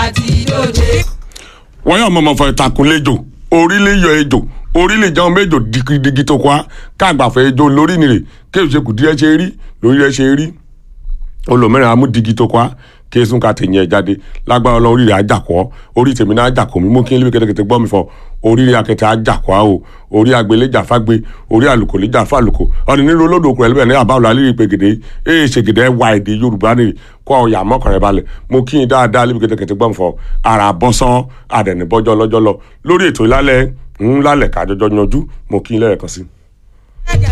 àti dòde. wọ́n yàn mọ̀mọ́ fọ ìtàkùn lẹ́jọ́ orílẹ̀ yọ ejò orílẹ̀ jẹun méjò digidigi tó kọ́ káàgbàfẹ́ ejò lórí nìrè kéèyàn ṣe kù díẹ̀ ṣe rí lórí rẹ̀ ṣe rí olùmíràn amúdigi tó kọ́ kéésùn ká tẹ̀yìn ẹ̀ jáde lágbára ọlọ́run orí rẹ̀ ajakọ̀ orí tèmi náà ajakọ̀ mi mú kí n lé kẹ́tẹ́kẹ́tẹ́ gbọ́ mi fọ orí rẹ̀ akẹ́tẹ́ ajakọ̀ o orí agbéléjà fágbé orí àlùkò léjà fàlùkò ọ̀nì nínú olódò òkú ẹlẹ́bẹ̀ẹ́ ní àbáwọlá lírí pègèdè èè ṣègèdè wà èdè yorùbá nìyí kọ́ ọ̀yà mọ́kànlẹ̀ balẹ̀ mo kí n dáadáa lébi kẹ́tẹ́kẹ́tẹ́ gbọ́ mi fọ ara bọ́sán adẹ̀nibọ́jọ́ lọ́jọ́ lọ lórí ètò ìlálẹ̀ ńlálẹ̀ kájọjọ́ yanjú mo kí n lẹ́ẹ̀kan sí i.